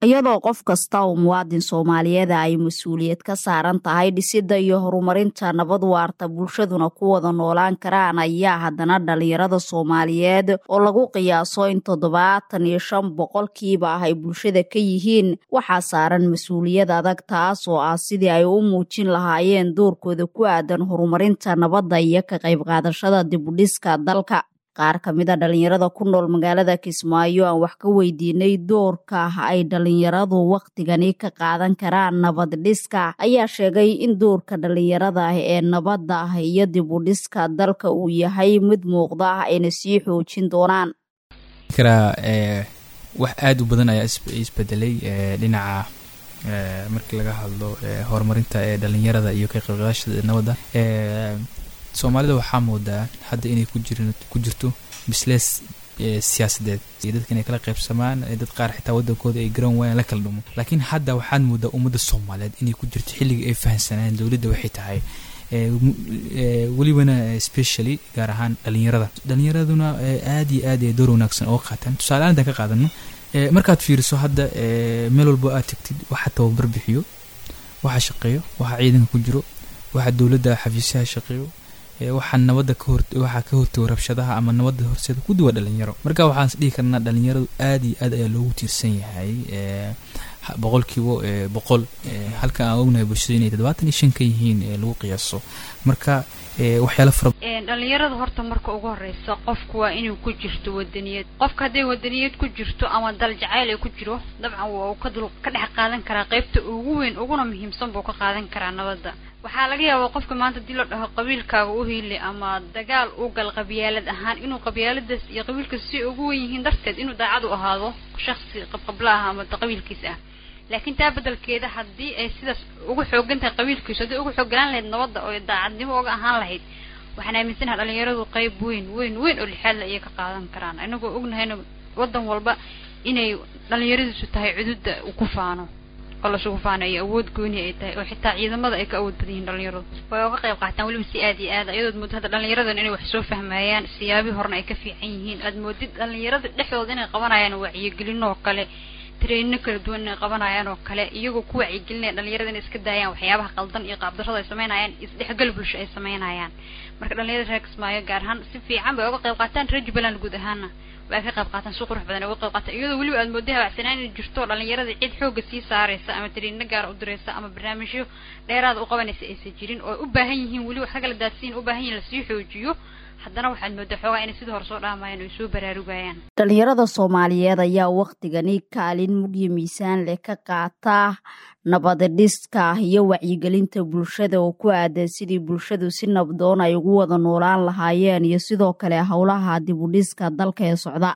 iyadoo qof kasta oo muwaadin soomaaliyeeda ay mas-uuliyad ka saaran tahay dhisidda iyo horumarinta nabad waarta bulshaduna ku wada noolaan karaan ayaa haddana dhalinyarada soomaaliyeed oo lagu qiyaaso in toddobaatan iyo shan boqolkiiba ah ay bulshada ka yihiin waxaa saaran mas-uuliyad adag taas oo ah sidii ay u muujin lahaayeen doorkooda ku aadan horumarinta nabadda iyo ka qayb qaadashada dibudhiska dalka qaar ka mid a dhalinyarada ku nool magaalada kismaayo aan wax ka weydiinay doorka ay dhalinyaradu wakhtigani ka qaadan karaan nabad dhiska ayaa sheegay in doorka dhalinyarada ah ee nabadda ah iyo dibudhiska dalka uu yahay mid muuqda ah ayna sii xoojin doonaan wax aada u badan ayaa isbedelay dhinaca markii laga hadlo horumarinta ee dhalinyarada iyo ka qaybqaadashada nabadda soomaalida waxaa moodaa hadda inay ku jirto bislees siyaasadeed iyo dadka inay kala qaybsamaan dad qaar xitaa wadankooda ay garan waayaan la kala dhumo laakiin hadda waxaad moodaa ummadda soomaaliyeed inay ku jirto xilliga ay fahansanayeen dowladda waxay tahay welibana specially gaar ahaan dhalinyarada dhalinyaraduna aada iyo aad ay door wanaagsan oo qaataan tusaale aan intaan ka qaadano markaad fiiriso hadda meel walbo aad tagtid waxa tababar bixiyo waxa shaqeeyo waxa ciidanka ku jiro waxa dowladda xafiisyaha shaqeeyo waxaa nabadda kahor waxaa ka hortago rabshadaha ama nabadda horseeda ku duwa dhalinyaro marka waxaan is dhihi karnaa dhalinyaradu aad iyo aad ayaa loogu tiirsan yahay boqolkiiba boqol halka aan ognahay bulshada inay toddobaatan iyo shan ka yihiin lagu qiyaaso marka waxyaala fara dhalinyarada horta marka ugu horeysa qofku waa inuu ku jirto wadaniyad qofka hadday wadaniyad ku jirto ama dal jacayl ay ku jiro dabcan waa uu ka dul ka dhex qaadan karaa qaybta ugu weyn uguna muhiimsan buu ka qaadan karaa nabadda waxaa laga yaabaa qofka maanta hadii la dhaho qabiilkaaga u hiili ama dagaal u gal qabyaalad ahaan inuu qabyaaladaas iyo qabiilkaas si ugu wen yihiin darteed inuu daacad u ahaado shaksi qabqabla ah ama qabiilkiis ah laakiin taa bedelkeeda haddii ay sidaas ugu xoogan tahay qabiilkiisu haddii ugu xooganaan lahayd nabadda oo daacadnimo uga ahaan lahayd waxaan aaminsanaha dhalinyaradu qayb weyn weyn weyn oo lixaadla ayay ka qaadan karaan inagoo ognahayna wadan walba inay dhalinyaradiisu tahay cududda ku faano oo lasugu faanayo awood gooni ay tahay oo xitaa ciidamada ay ka awood badan yihiin dhalinyaradu way uga qayb qaataan weliba si aad iyo aad ayadood moodid hadda dhalinyaradan inay wax soo fahmayaan siyaabii horena ay ka fiican yihiin aad moodid dhalinyarada dhexdooda inay qabanayaan wacyigelin oo kale treenino kala duwan inay qabanayaan oo kale iyagoo ku wacyigelinaya dhalinyarada inay iska daayaan waxyaabaha qaldan iyo qaabdarrada ay sameynayaan isdhexgal bulsho ay sameynayaan marka dhalinyarada reer kismaayo gaar ahaan si fiican bay uga qayb qaataan reer jubbaland guud ahaana way ka qayb qaataan si qurux badan ay uga qayb qaataan iyadoo weliba aad mooday habacsanaan inay jirto dhalinyarada cid xooga sii saaraysa ama treenino gaara u diraysa ama barnaamijyo dheeraada u qabanaysa aysan jirin oo ay u baahan yihiin weli wax ka kala daadsiin u baahan yihin lasii xoojiyo haddana waxaad moodaa xoogaa inay sidii hore soo dhaamayaan oy soo baraarugayaan dhalinyarada soomaaliyeed ayaa wakhtigani kaalin mugyo miisaan leh ka qaata nabadadhiska iyo wacyigelinta bulshada oo ku aadan sidii bulshadu si nabdoon ay ugu wada noolaan lahaayeen iyo sidoo kale howlaha dibudhiska dalka ee socda